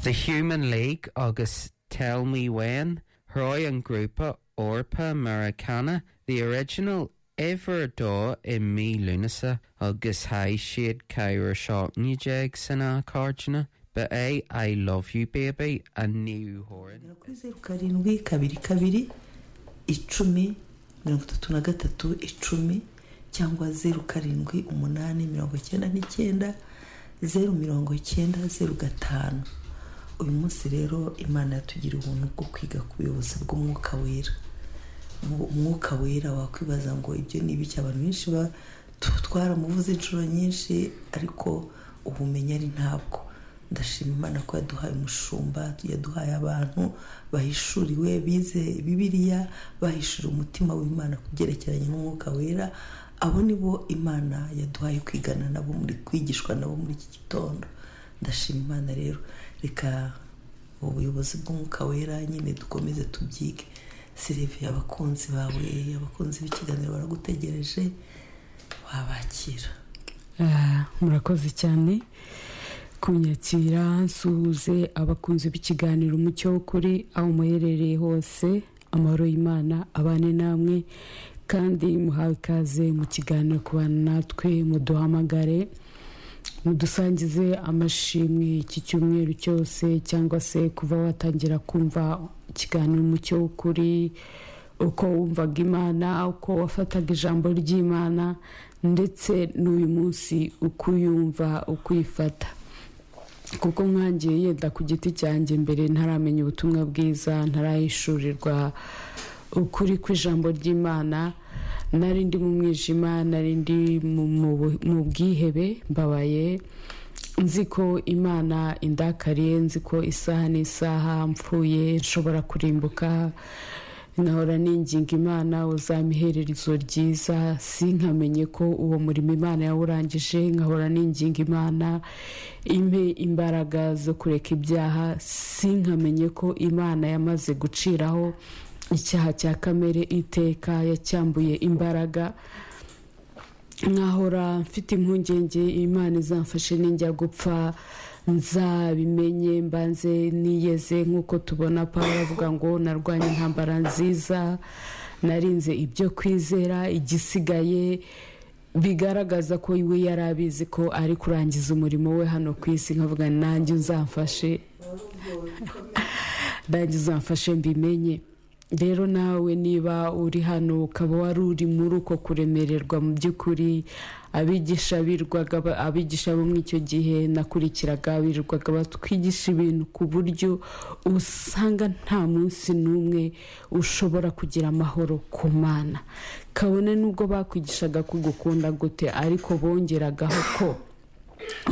The Human League agus Tell Me When, Roy an Grupa Orpa Maracana, the original ever dó i mí lunasa agus ha siad ceir seání jeag san á cardna, but é I love you baby a nniuhorin. kuri zeru karindwi kabiri kabiri icumi mirongo itatu na gatatu icumi cyangwa zeru karindwi umunani mirongo icyenda n'icyenda zeru mirongo icyenda zeru gatanu uyu munsi rero imana yatugira ubuntu bwo kwiga ku buyobozi bw'umwuka wera Mu- umwuka wera wakwibaza ngo ibyo ni ibiki abantu benshi ba- tu- twaramuvuze inshuro nyinshi ariko ubumenyi ari ntabwo ndashima imana ko yaduhaye umushumba yaduhaye abantu bahishuriwe bize bibiliya bahishuriwe umutima w'imana ku byerekeranye n'umwuka wera abo ni bo imana yaduhaye kwigana nabo muri kwigishwa nabo muri iki gitondo ndashima imana rero reka ubuyobozi bw'umwuka wera nyine dukomeze tubyige sirive abakunzi bawe abakunzi b'ikiganiro baragutegereje wabakira Ah, murakoze cyane kunyakira nsuhuze abakunzi b'ikiganiro umucyo w'ukuri aho muherereye hose amahoro y'imana abane namwe kandi muhawe ikaze mu kiganiro ku bantu natwe muduhamagare mudusangize amashimwe iki cyumweru cyose cyangwa se kuva watangira kumva ikiganiro umucyo w'ukuri uko wumvaga imana uko wafataga ijambo ry'imana ndetse n'uyu munsi uko uyumva uko uyifata kuko nkangiye yenda ku giti cyanjye mbere ntaramenya ubutumwa bwiza ntarahishurirwa ukuri kw'ijambo ry'imana nari ndi mu mwijima nari ndi mu- mu bu- mu bwihebe mbabaye nzi ko imana indakariye nzi ko isaha n'isaha mpfuye nshobora kurimbuka nahora ninginga imana uzamihererezo ryiza sinkamenye ko uwo murimo imana yawurangije nkahora ninginga imana impe imbaraga zo kureka ibyaha sinkamenye ko imana yamaze guciraho icyaha cya kamere iteka yacyambuye imbaraga nkahora mfite impungenge imana izamfashe n'injya gupfa nzabimenye mbanze niyeze nk'uko tubona paul avuga ngo narwanya intambara nziza narinze ibyo kwizera igisigaye bigaragaza ko we yari abizi ko ari kurangiza umurimo we hano ku isi nkavuga nanjye uzamfashe nanjye uzamfashe mbimenye rero nawe niba uri hano ukaba wari uri muri uko kuremererwa mu by'ukuri abigisha birwaga ba- abigisha bo muri icyo gihe nakurikiraga birirwaga batwigisha ibintu ku buryo usanga nta munsi n'umwe ushobora kugira amahoro ku mana kabone n'ubwo bakwigishaga kugukunda gute ariko bongeragaho ko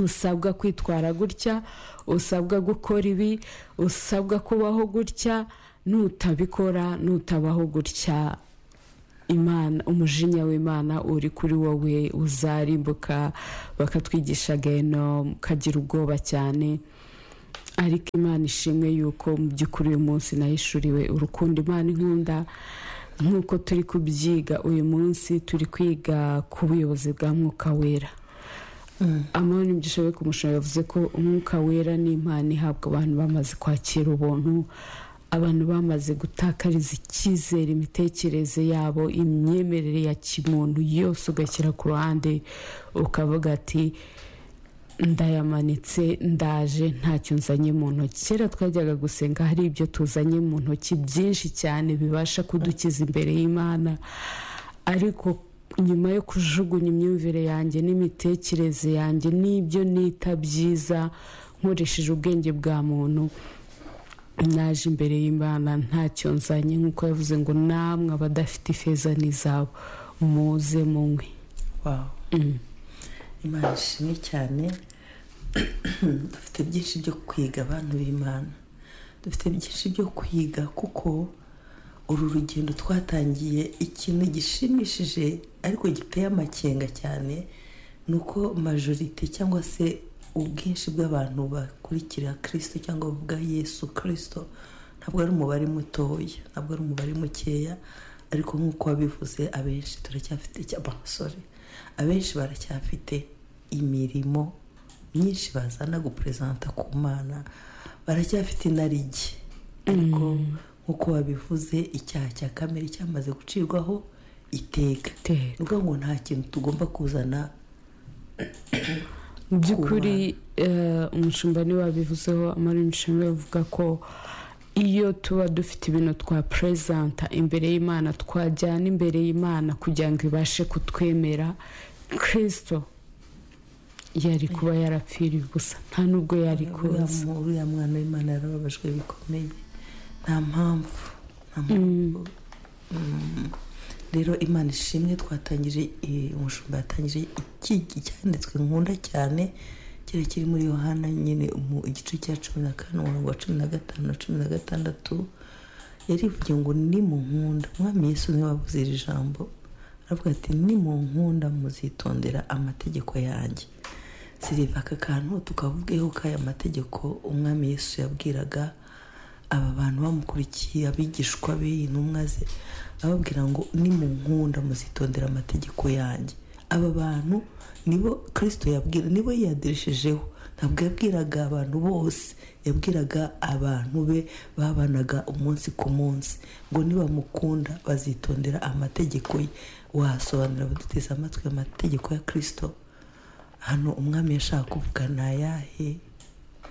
usabwa kwitwara gutya usabwa gukora ibi usabwa kubaho gutya nutabikora nutabaho gutya imana umujinya w'imana uri kuri wowe uzarimbuka bakatwigisha geno mukagira ubwoba cyane ariko imana ishimwe yuko mu by'ukuri uyu munsi nahishuriwe urukundo imana inkunda nk'uko turi kubyiga uyu munsi turi kwiga ku buyobozi bwa mwuka wera amahoro n'ibyo ku mushoro yavuze ko umwuka wera ni impano ihabwa abantu bamaze kwakira ubuntu abantu bamaze gutakariza icyizere imitekerereze yabo imyemerere ya kimuntu yose ugashyira ku ruhande ukavuga ati ndayamanitse ndaje ntacyo nzanye mu ntoki kera twajyaga gusenga hari ibyo tuzanye mu ntoki byinshi cyane bibasha kudukiza imbere y'imana ariko nyuma yo kujugunya imyumvire yanjye n'imitekerereze yanjye n'ibyo nita byiza nkoresheje ubwenge bwa muntu naje imbere y'imana ntacyo nzanye nk'uko yavuze ngo namwe abadafite ifeza n'izabo muze munywe wawe imana ishimwe cyane dufite byinshi byo kwiga abantu b'imana dufite byinshi byo kwiga kuko uru rugendo twatangiye ikintu gishimishije ariko giteye amakenga cyane ni uko majorite cyangwa se ubwinshi bw'abantu bakurikira kirisito cyangwa bavuga yesu kirisito ntabwo ari umubare mutoya ntabwo ari umubare mukeya ariko nk'uko wabivuze abenshi turacyafite cy'abasore abenshi baracyafite imirimo myinshi bazana guperezanta ku mana baracyafite inarijye ariko nk'uko wabivuze icyaha cya kamere cyamaze gucirwaho iteka Iteka. ni ukuvuga ngo nta kintu tugomba kuzana mu by'ukuri eh, umushumba niwe wabivuzeho amarini nshimwe bavuga ko iyo tuba dufite ibintu twa perezanta imbere y'imana twajyana imbere y'imana kugira ngo ibashe kutwemera kirisito yari kuba yarapfiriye ubusa nta n'ubwo yari uriya kuza mu- uriya mwana w'imana yarababajwe bikomeye nta mpamvu nta mpamvu Mm. rero imana ishimwe twatangije eh, umushumba yatangije iki- icyanditswe nkunda cyane kiri kiri muri yohana nyine mu igice cya cumi na kane umurongo wa cumi na gatanu na cumi na gatandatu yarivuye ngo ni mu nkunda mwami yesu niwe wavuze iri jambo aravuga ati ni mu nkunda muzitondera amategeko yanjye siriva aka kantu tukavugeho k'aya mategeko umwami yesu yabwiraga aba bantu bamukurikiye abigishwa be intumwa ze ababwira ngo ni mu nkunda muzitondera amategeko yanjye aba bantu nibo kirisito yabwira nibo yiyadereshejeho ntabwo yabwiraga abantu bose yabwiraga abantu be babanaga umunsi ku munsi ngo nibamukunda bazitondera amategeko ye wasobanurira baduteze amatwi amategeko ya kirisito hano umwami yashaka kuvuga ni ayahe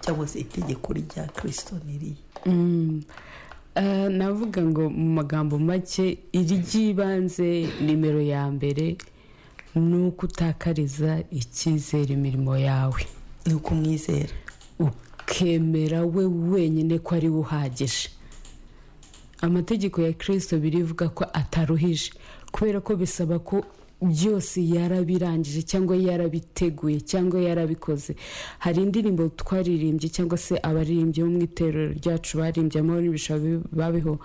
cyangwa se itegeko rya kirisito ni irihe Mm. Eh, navuga ngo mu magambo make iry'ibanze nimero ya mbere ni uko utakariza icyizere imirimo yawe ni ukumwizera ukemera we wenyine ko ari we uhagije amategeko ya kirisito birivuga ko ataruhije kubera ko bisaba ko byose yarabirangije cyangwa yarabiteguye cyangwa yarabikoze hari indirimbo twaririmbye cyangwa se abaririmbyi bo mu itorero ryacu barimbye amahoro n'ibishobora babeho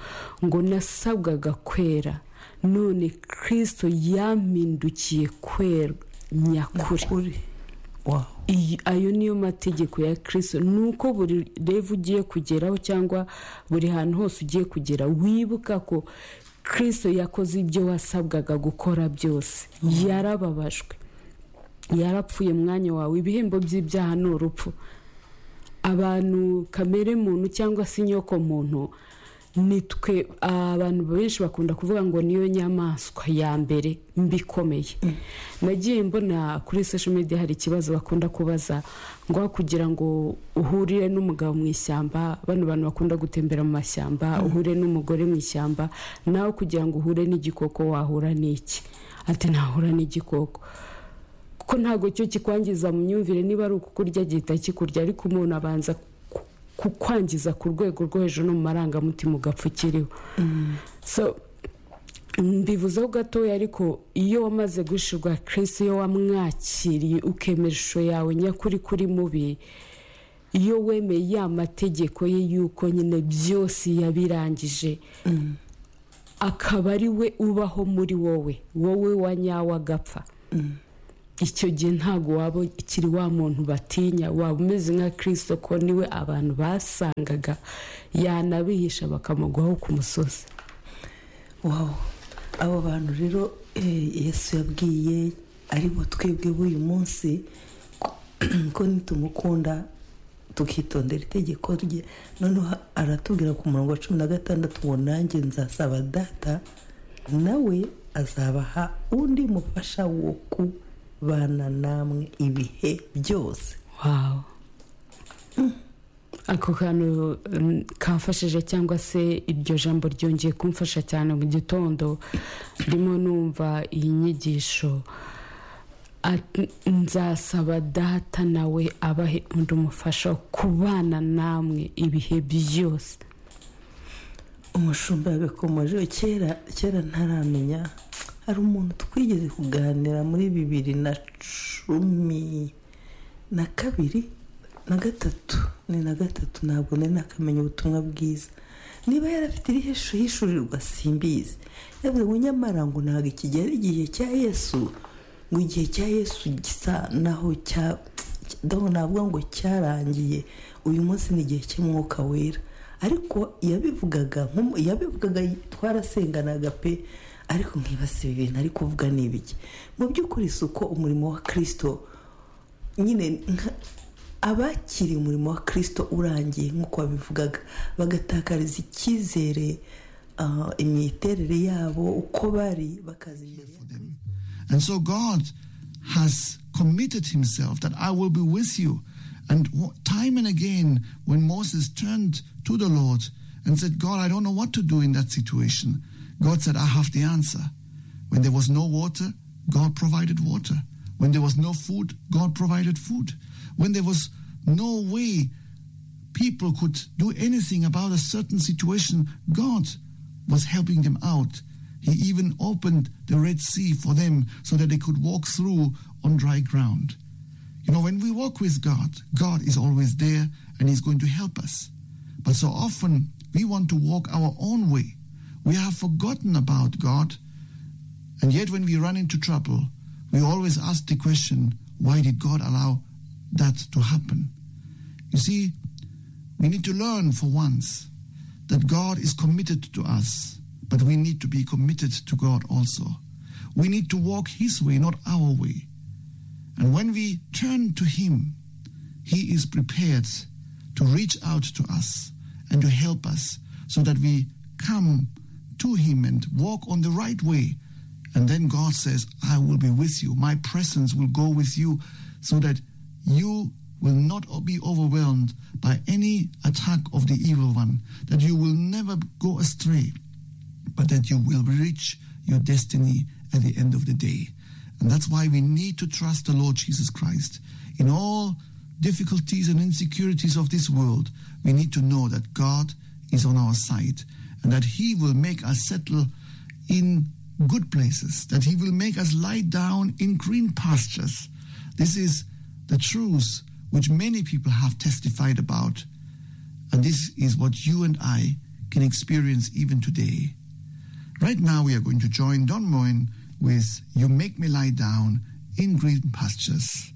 ngo nasabwaga kwera none kirisito yampindukiye kwera nyakuri kuri wawe iyi ayo niyo mategeko ya kirisito ni uko buri revu ugiye kugeraho cyangwa buri hantu hose ugiye kugera wibuka ko kirisito yakoze ibyo wasabwaga gukora byose yarababajwe yarapfuye mu mwanya wawe ibihembo by'ibyaha ni urupfu abantu kamere muntu cyangwa se inyoko muntu nitwe abantu benshi bakunda kuvuga ngo niyo nyamaswa ya mbere mbi ikomeye nagiye mbona kuri social media hari ikibazo bakunda kubaza ngo aho kugira ngo uhurire n'umugabo mu ishyamba bano bantu bakunda gutembera mu mashyamba uhure n'umugore mu ishyamba nawe kugira ngo uhure n'igikoko wahura n'iki ati ntahura n'igikoko kuko ntabwo cyo kikwangiza mu myumvire niba ari ukukurya gihita kikurya ariko umuntu abanza ku- kukwangiza ku rwego rwo hejuru no mu marangamutima ugapfa ukiriho so mbivuzeho gatoya ariko iyo wamaze guhishirwa kirisi iyo wamwakiriye ukemera ishusho yawe nyakuri kuri mubi iyo wemeye ya mategeko ye y'uko nyine byose yabirangije akaba ari we ubaho muri wowe wowe wa nyawe agapfa icyo gihe ntabwo waba ukiri wa muntu batinya waba umeze nka kirisito ko niwe abantu basangaga yanabihisha bakamugwaho ku musozi wawe abo bantu rero eh, yesu yabwiye ari bo twebwe b'uyu munsi ko- ko nitumukunda tukitondera itegeko rye noneho aratubwira ku murongo wa cumi na gatandatu ngo nanjye nzasaba data nawe azabaha undi mufasha wo kubana namwe ibihe byose wawu ako kantu mm, kamfashije cyangwa se iryo jambo ryongeye kumfasha cyane mu gitondo ndimo numva iyi nyigisho At- nzasaba data nawe abahe undi umufasha wo kubana namwe ibihe byose umushumba yabakomeje kera kera ntaramenya hari umuntu twigeze kuganira muri bibiri na cumi na kabiri na gatatu ni na gatatu ntabwo nari nakamenya ubutumwa bwiza niba yarafite irihe shusho y'ishurirwa simbizi yavuze ngo nyamara ngo ntabwo ikigera igihe cya yesu ngo igihe cya yesu gisa naho cya ndaho navuga ngo cyarangiye uyu munsi ni igihe cy'umwuka wera ariko yabivugaga nk'umu- yabivugaga twarasenganaga pe ariko nkibasiba ibintu ari kuvuga ni ibiki mu by'ukuri si uko umurimo wa kirisito nyine nka- abakiriye umurimo wa kirisito urangiye nk'uko babivugaga bagatakariza icyizere ah, imiterere yabo uko bari bakaza imbere ya Kristo. And so God has committed himself that I will be with you. And w- time and again, when Moses turned to the Lord and said, God, I don't know what to do in that situation, God said, I have the answer. When there was no water, God provided water. When there was no food, God provided food. When there was no way people could do anything about a certain situation, God was helping them out. He even opened the Red Sea for them so that they could walk through on dry ground. You know, when we walk with God, God is always there and He's going to help us. But so often we want to walk our own way. We have forgotten about God. And yet, when we run into trouble, we always ask the question why did God allow that to happen? You see, we need to learn for once that God is committed to us, but we need to be committed to God also. We need to walk His way, not our way. And when we turn to Him, He is prepared to reach out to us and to help us so that we come to Him and walk on the right way. And then God says, I will be with you. My presence will go with you so that you will not be overwhelmed by any attack of the evil one, that you will never go astray but that you will reach your destiny at the end of the day. And that's why we need to trust the Lord Jesus Christ. In all difficulties and insecurities of this world, we need to know that God is on our side and that He will make us settle in good places, that He will make us lie down in green pastures. This is the truth which many people have testified about. And this is what you and I can experience even today. Right now, we are going to join Don Moen with You Make Me Lie Down in Green Pastures.